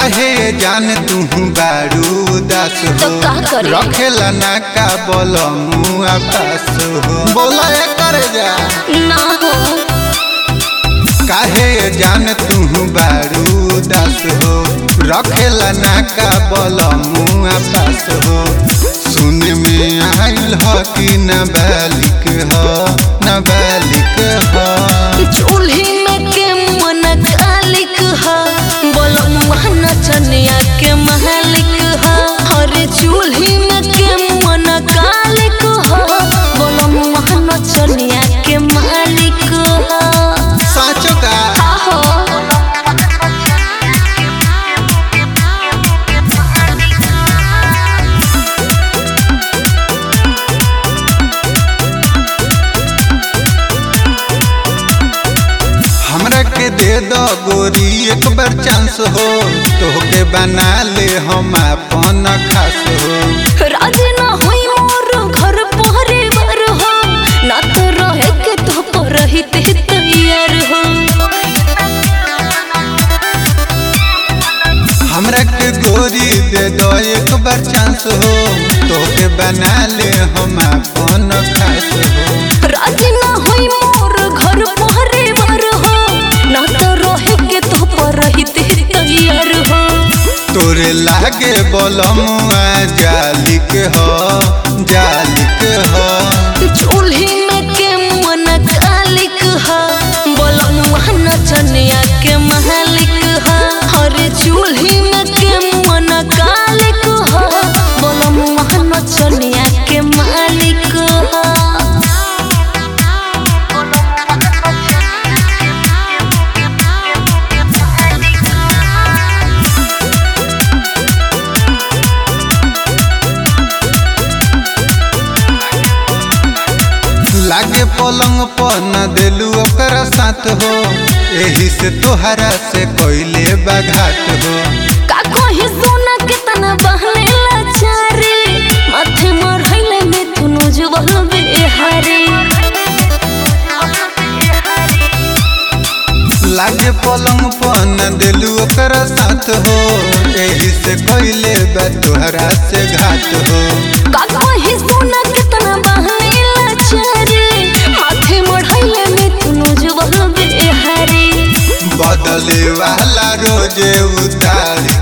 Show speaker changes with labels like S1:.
S1: काहे जान तू बारू दास
S2: तो
S1: हो
S2: का करी?
S1: रखेला ना का बोलमुआ पास हो बोला कर जा
S2: ना हो
S1: काहे जान तू बारू दास हो रखेला ना का बोलमुआ पास हो सुन में आइल हो कि नाबालिक हो नाबालिक हो
S2: चूल्ही में के मन कालिक ह बोलो महना चनिया के मालिक ह अरे चूल्ही में के मन कालिक ह बोलो महना चनिया के मालिक ह
S1: साचो का
S2: आहो
S1: हमरा के दे दो गोरी एक बार चांस हो तोहके बना ले हम अपन खास हो
S2: राजी ना होई मोर घर परिवार हो ना तो रहे के तो पर रहिते तैयार हो
S1: हमरा के गोरी दे दो एक बार चांस हो तोहके बना ले हम अपन खास हो
S2: राजी ना होई मोर घर परिवार हो ना तो रहे के तो पर रहिते तैयार हो
S1: तोरे लागे बोलमुआ जालिक हो जालिक हो
S2: चूल्ही में के मन कालिक ह बोलम महना चनिया के मालिक ह अरे चूल्ही में के मन कालिक ह बोलम महना चनिया के मालिक ह
S1: लागे पलंग पर न देलू ओकरा साथ हो एही से तोहरा से कोइले बाघात हो
S2: का कही सोना के तना बहने लाचारे माथे मरहैले में तुनु जुबल बेहारे
S1: लागे पलंग पर न देलू ओकरा साथ हो एही से कोइले बा तोहरा से घात हो
S2: का कही सोना के तना बहने लाचारे माथे मरहैले में तुनु जुबल बेहारे
S1: बदले वाला रोजे उतार